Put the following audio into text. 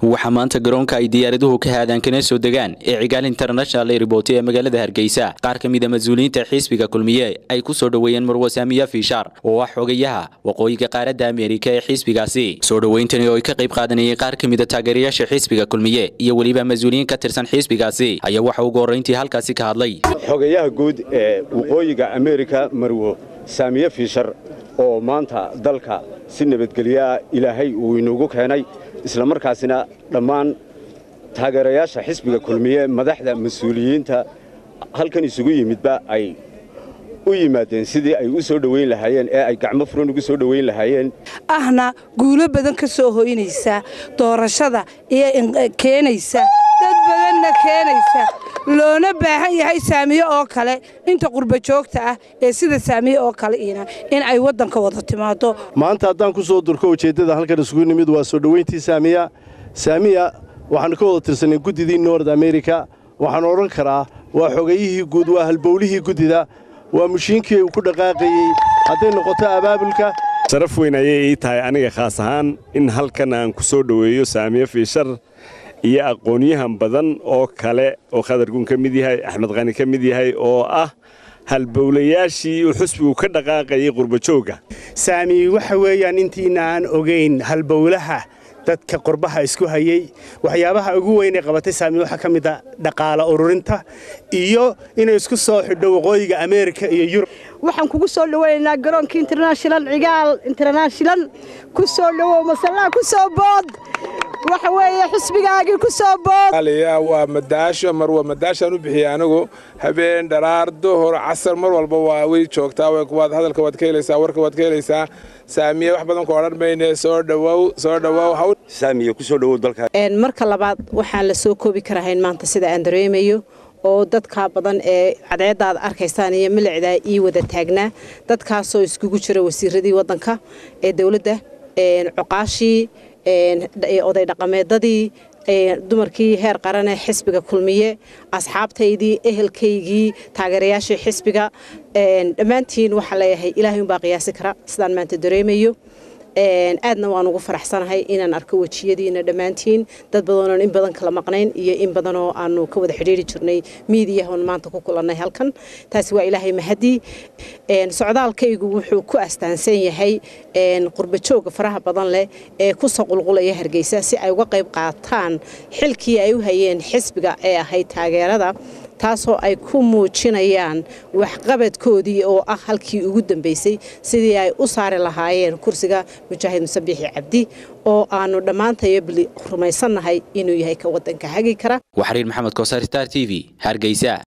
waxaa maanta garoonka ay diyaaraduhu ka haadaan kana soo degaan ee cigaal international airport ee magaalada hargeysa qaar ka mid a mas-uuliyiinta xisbiga kulmiye ay ku soo dhoweeyeen marwasaamiya fiishaar oo ah xogayaha waqooyiga qaaradda ameerika ee xisbigaasi soo dhoweyntani oo ay ka qayb qaadanayeen qaar ka mid a taageerayaasha xisbiga kulmiye iyo weliba mas-uuliyiin ka tirsan xisbigaasi ayaa waxa ugu horrayntii halkaasi ka hadlay xogayaha guud ee waqooyiga ameerika marwo saamiye fiishar oo maanta dalka si nabadgelyaa ilaahay uu inugu keenay isla markaasina dhammaan taageerayaasha xisbiga kulmiye madaxda mas-uuliyiinta halkan isugu yimidba ay u yimaadeen sidii ay u soo dhoweyn lahaayeen ee ay gacmo furan ugu soo dhoweyn lahaayeen ahna guulo badan ka soo hoynaysa doorashada iyo keenaysa dad badanna keenaysa loona baahan yahay saamiye oo kale inta qurba joogta ah ee sida saamiye oo kale ina in ay waddanka wada timaado maanta haddaan ku soo durko ujeeddada halkan isugu nimid waa soo dhoweyntii saamiya saamiya waxaannu ka wada tirsanay guddidii nord amerika waxaan odhan karaa waa xogayihii guud waa halbowlihii guddida waa mushiinkii uu ku dhaqaaqayey hadday noqoto abaabulka sharaf weyn ayay ii tahay aniga khaas ahaan in halkan aan ku soo dhoweeyo saamiye fiishar iyo aqoonyahan badan oo kale oo khadargun ka mid yahay axmed qani ka mid yahay oo ah halbowlayaashii uu xusbigu ka dhaqaaqayay qurbajoogga saami waxa weeyaan intiina aan ogayn halbowlaha dadka qurbaha isku hayey waxyaabaha ugu weynay qabatay saami waxaa ka mid a dhaqaala ururinta iyo inay isku soo xidho waqooyiga ameerika iyo yurub waxaan kugu soo dhoweynaynaa garoonka international cigaal international ku soo dhowow masallaha ku soo bood waxa weeye xusbigaagii ku soo bood waa madaasho mar waa madaashaan u bixiyey anigu habeen dharaar duhur casar mar walba waa way joogtaa waad hadalka waad ka helaysaa warka waad ka helaysaa saamiye wax badan ku odhan mayne soo dhowow soo dhowow hawl saamiye ku soo dhowow dalka marka labaad waxaan la soo koobi karahayn maanta sida aan dareemayo oo dadka badan ee cadceeddaad arkaysaan iyo milicdaa ii wada taagnaa dadkaasoo iskugu jira wasiiradii waddanka ee dowladda coqaashii oday dhaqameedadii dumarkii heer qaranee xisbiga kulmiye asxaabtaydii ehelkaygii taageerayaashii xisbiga dhammaantiin waxaa leeyahay ilaahay umbaa qiyaasi kara sidaan maanta dareemayo aadna waan ugu faraxsanahay inaan arko wejiyadiina dhammaantiin dad badanoon in badan kala maqnayn iyo in badanoo aanu ka wada xidhiiri jirnay miidiyahoon maanta ku kulannay halkan taasi waa ilaahay mahadii socdaalkaygu wuxuu ku astaansan yahay qurbajooga faraha badan leh ee ku soo qulqulaya hargeysa si ay uga qayb qaataan xilkii ay u hayeen xisbiga ee ahayd taageerada taasoo ay ku muujinayaan waxqabadkoodii oo ah halkii ugu dambeysay sidii ay u saari lahaayeen kursiga mujaahid musabiixi cabdi oo aanu dhammaantayo bili rumaysannahay inuu yahay ka waddanka hagi kara waxariir maxamed koosar star t v hargeysa